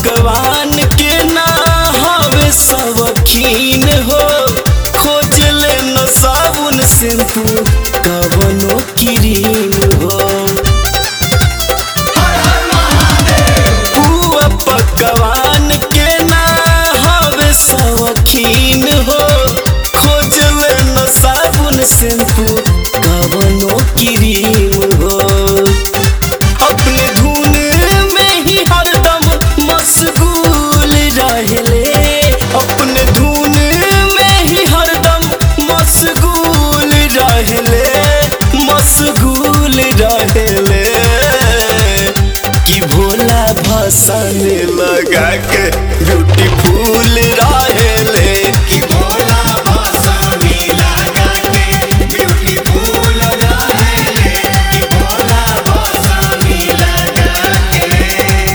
भगवान के ना हवे सबकीन हो खोज ले न साबुन शैम्पू कवनो क्रीम हो पुआ पकवान के ना हवे सबकीन हो खोज ले न साबुन शैम्पू कवनो क्रीम हो अपने धुन में ही हरदम मशगूल रहले अपने धुन में ही हरदम मशगूल रहले मशगूल रहले कि भोला भसन लगा के ब्यूटीफुल रहले कि भोला भासानी लगा के ब्यूटीफुल रहेले कि भोला भासानी लगा के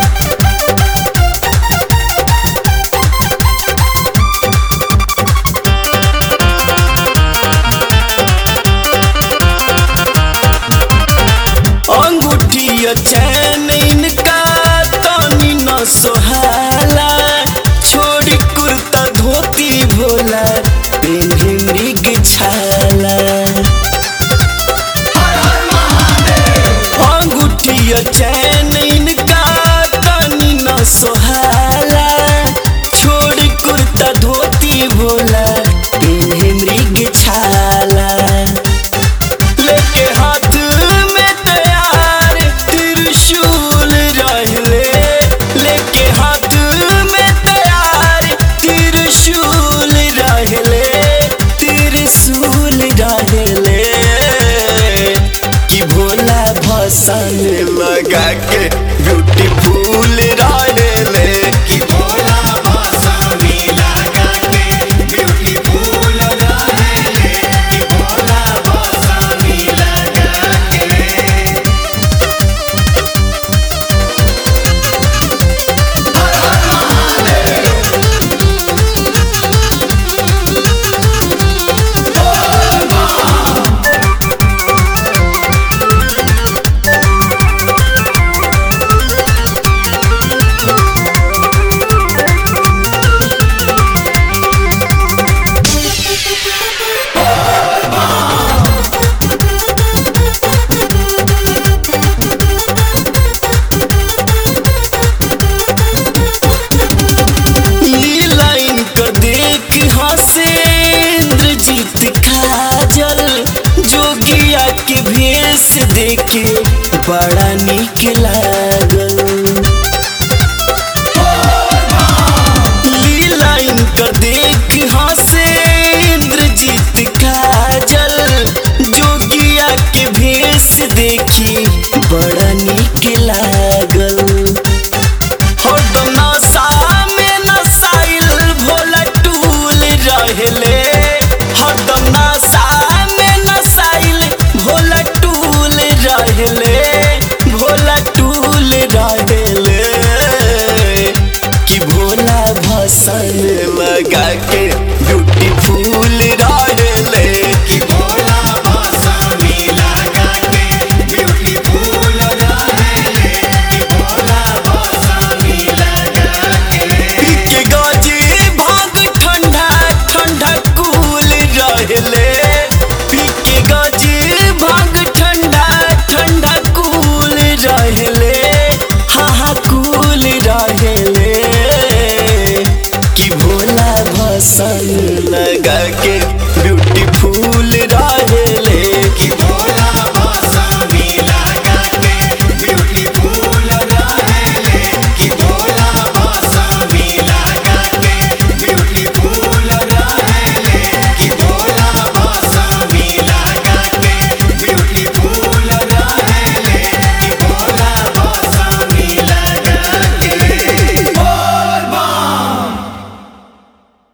अंगूठिया चैन इनका तनी न सोहाला छोड़ी कुर्ता धोती भोला पेन्हे मृग छाला अंगूठिया चैन इनका तनी न सोहाला छोड़ी कुर्ता धोती भोला पेन्हे मृग छाला लेके हाथ में तैयार त्रिशूल रहले लेके हाथ में तैयार त्रिशूल रहले त्रिशूल रहले कि भोला भसन लगा के ब्यूटीफुल रहले कि भोला भासानी लगा के ब्यूटीफुल रहेले कि भोला भासानी लगा के लीला इनकर देख हंसे इंद्रजीत काजल जोगिया के भेष देखे बड़ा निक लागल लीला इनकर देख हंसे इंद्रजीत काजल जोगिया के भेष देखी बड़ा निक लागल हरदम नशा में नशाइल भोला टूल रहले हरदम नशा में नशाइल भोला टूल रहले भोला टूल रहले कि भोला भसन लगा के ब्यूटीफुल रहले कि भोला भासानी लगा के ब्यूटीफुल रहेले कि भोला भासानी लगा के पी के गाजी भाग ठंडा ठंडा कूल रहले पी के गाजी भाग ठंडा ठंडा कूल रहले हाँ हाँ कूल रहले कि भोला भसन लगा के